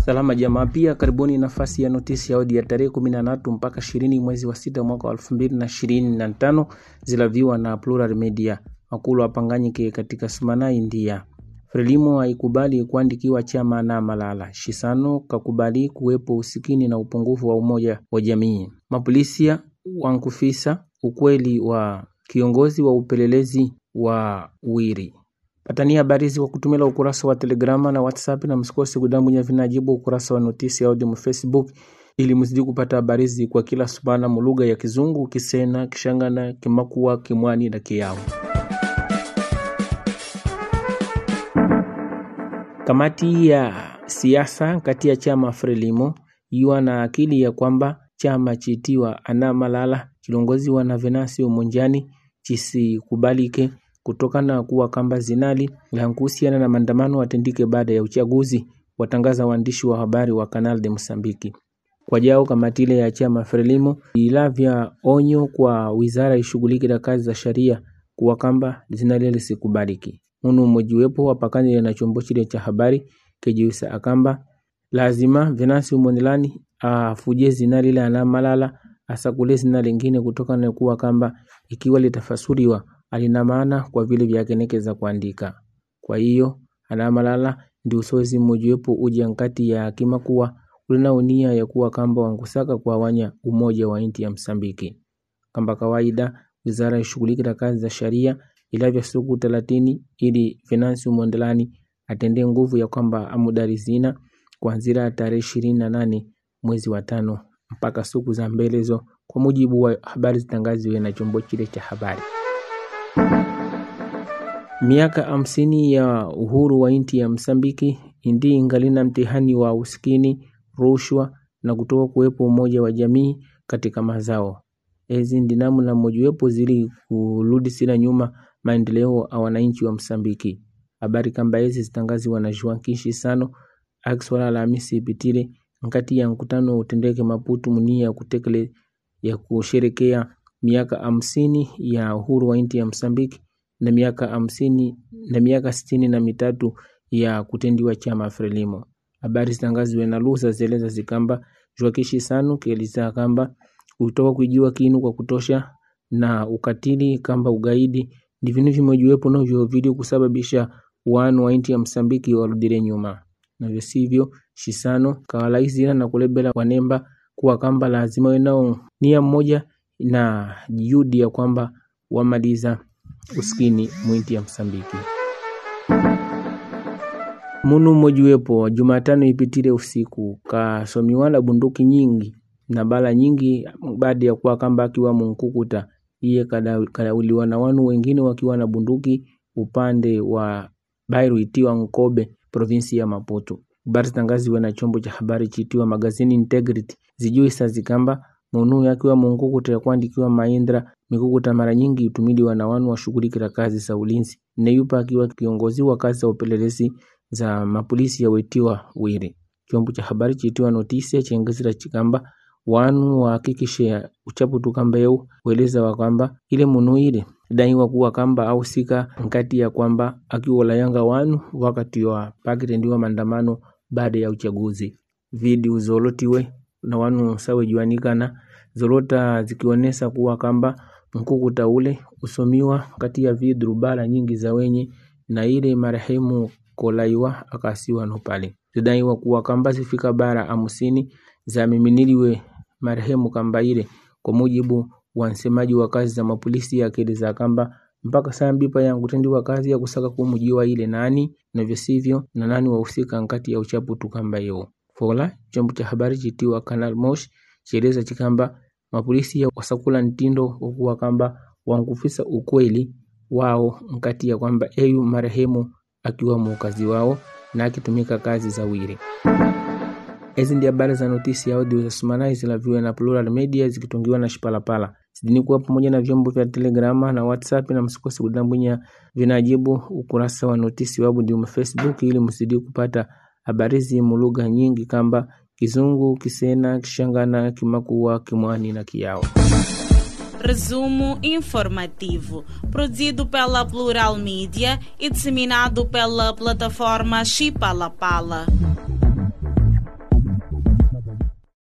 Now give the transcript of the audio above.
Salama jamaa, pia karibuni nafasi ya notisi ya audio ya tarehe 13 mpaka 20 mwezi wa sita mwaka wa 2025 zilaviwa na Plural Media. Makulu apanganyike katika sumana India. Frelimo haikubali kuandikiwa chama na Malala. Shisano kakubali kuwepo usikini na upungufu wa umoja wa jamii. Mapolisia wankufisa ukweli wa kiongozi wa upelelezi wa Wiri. Patania habari hizi kwa kutumila ukurasa wa Telegrama na WhatsApp na msikose kudambunya vinajibu ukurasa wa notisi ya audio mu Facebook ili mzidi kupata habari hizi kwa kila subana mu lugha ya Kizungu, Kisena, Kishangana, Kimakua, Kimwani na Kiyao. Kamati ya siasa kati ya chama Frelimo iwa na akili ya kwamba chama chitiwa ana Malala kilongoziwa na Venancio Monjani chisikubalike kutokana kuwa kamba zinali la kuhusiana na maandamano watendike baada ya uchaguzi, watangaza waandishi wa habari wa Canal de Msambiki. Kwa jao kamati ile ya chama Frelimo ilavya onyo kwa wizara ishughulike na kazi za sheria kuwa kamba zinali lisikubaliki. Munu mmojiwepo wapakanile na chombo chile cha habari kejiwisa akamba lazima Venancio Mondlane afuje zina lile ana Malala asakule zina lingine kutokana na kuwa kamba ikiwa litafasuriwa alina maana kwa vile vyakenekeza kuandika. Kwa hiyo ana Malala ndi usozi mmojiwepo uja nkati ya akima kuwa ulina unia ya kuwa kamba wangusaka kwa wanya umoja wa inti ya Msambiki. Kamba kawaida wizara ishughulike na kazi za sharia ilavya siku thelathini ili Venancio Mondlane atende nguvu ya kwamba amudari zina kuanzia tarehe ishirini na nane mwezi wa tano mpaka siku za mbelezo, kwa mujibu wa habari zitangaziwe na chombo chile cha habari. Miaka hamsini ya uhuru wa inti ya Msambiki indi ingalina mtihani wa usikini, rushwa na kutoka kuwepo umoja wa jamii katika mazao. Ezi ndi namna mojawapo zili kurudisira nyuma maendeleo a wananchi wa Msambiki. Habari kamba hizi zitangaziwa na Joan Kishisano akiswala Alhamisi ipitile nkati ya mkutano utendeke Maputo munia ya kutekele ya kusherekea miaka hamsini ya uhuru wa inti ya Msambiki na miaka hamsini na miaka sitini na mitatu ya kutendiwa chama Frelimo. Habari zitangaziwe na Lusa zeleza zikamba Joakishi Sanu kieleza kamba kutoka kuijiwa kinu kwa kutosha na ukatili kamba ugaidi ndi vinu vimojiwepo novyo vili kusababisha wanu wa inti ya Msambiki warudire nyuma navyo sivyo Shisano kawalaizira na kulebela wanemba kuwa kamba lazima wenao nia mmoja na juhudi ya kwamba wamaliza uskini mwinti ya Msambiki. Munu mmojiwepo Jumatano ipitile usiku kasomiwala bunduki nyingi na bala nyingi baada ya kuwa kamba akiwa munkukuta iye kadauliwa na wanu wengine wakiwa na bunduki upande wa Bairu itiwa Nkobe provinsi ya Maputo. Habari zitangaziwe na chombo cha habari chitiwa Magazine Integrity zijui sa zikamba munu yakiwa munkukuta ya kuandikiwa Maindra mikukuta mara nyingi itumiliwa na wanu washughulikira kazi za ulinzi neyupa akiwa kiongozi wa kazi za upelelezi za mapolisi ya wetiwa Wiri. Chombo cha habari chitiwa Notisia chengezera chikamba wanu wahakikishe uchaputu kamba yeu weleza wa kwamba ile munu ile daiwa kuwa kamba au sika nkati ya kwamba akiwola yanga wanu wakati wa pakitendiwa maandamano baada ya uchaguzi. Video zolotiwe na wanu sawe juanikana zolota zikionesa kuwa kamba mkukuta ule usomiwa kati ya vidru bala nyingi za wenye na ile marehemu kolaiwa akasiwa no pale zidaiwa kuwa kamba zifika bara hamsini za miminiliwe marehemu kamba ile kwa mujibu wa msemaji wa kazi za mapolisi akieleza kamba mpaka saa mbipa ya kutendiwa kazi ya kusaka kumujiwa ile nani na visivyo na nani wahusika nkati ya uchaputu kamba hiyo. Fola chombo cha habari chitiwa Canal Mosh chieleza chikamba mapolisi ya wasakula ntindo wakuwa kamba wankufisa ukweli wao nkati ya kwamba eyu marehemu akiwa muukazi wao na akitumika kazi za wiri. Hizi ndi habari za notisi ya audio za Sumanai zilaviwa na Plural Media zikitungiwa na Shipalapala. Zidini kuwa pamoja na vyombo vya Telegrama na WhatsApp na msikose kudambwinya vinajibu ukurasa wa notisi wabu ndio Facebook ili msidi kupata habari zi mulugha nyingi kamba Kizungu, Kisena, Kishangana, Kimakua, Kimwani na Kiyao. Resumo informativo, produzido pela Plural Mídia e disseminado pela plataforma Chipalapala.